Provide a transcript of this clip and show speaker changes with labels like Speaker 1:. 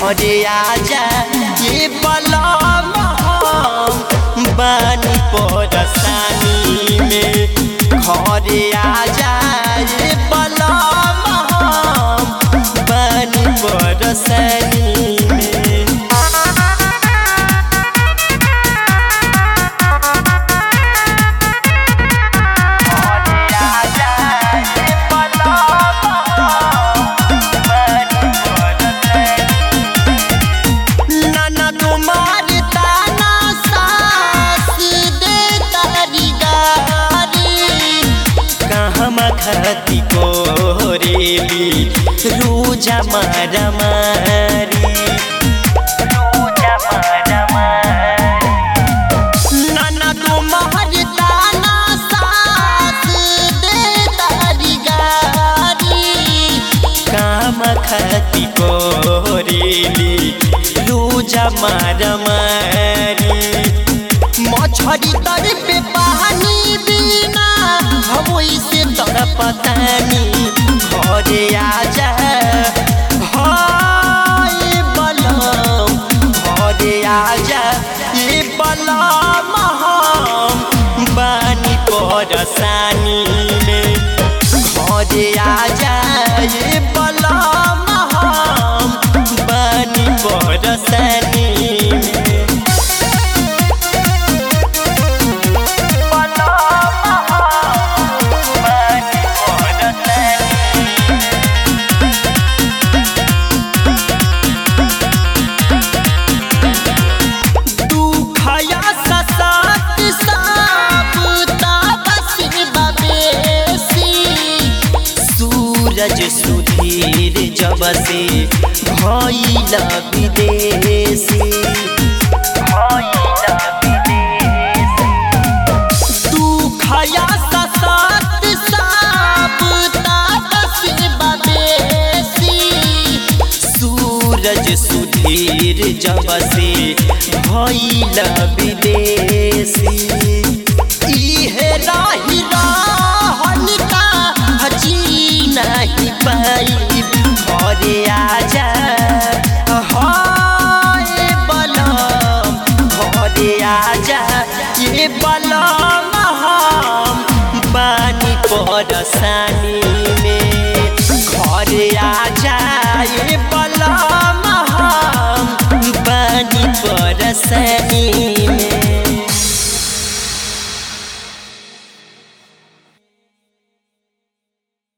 Speaker 1: घरे आजा ये बलम हम बानी परसानी में घरे आजा ये बलम हम बानी परसानी में नाना तुम्हार ताना सास दे तारी गारी कहमा खती कोरेली रूजा मारा मारी रूजा मारा मारी नाना तुम्हार ताना सास दे तारी गारी काम खती कोरेली रूजा मार मारी मछरी तर पे पानी बिना हम से तर पतानी घरे आजा हाय बलम घरे आजा ये बलम हम बानी परसानी में घरे आजा ये बलम हम बानी परसानी में दुखया ससात साप तापसी बबेसी सूरज सुधीर जब से भइल विदेशी भइल विदेशी दुखया ससात साप तापसी बबेसी सूरज सुधीर जब से भइल विदेशी इहे राही रहन का जी नहीं पाई घरे आजा हाय बलम घरे आजा ये बलम हम बानी परसा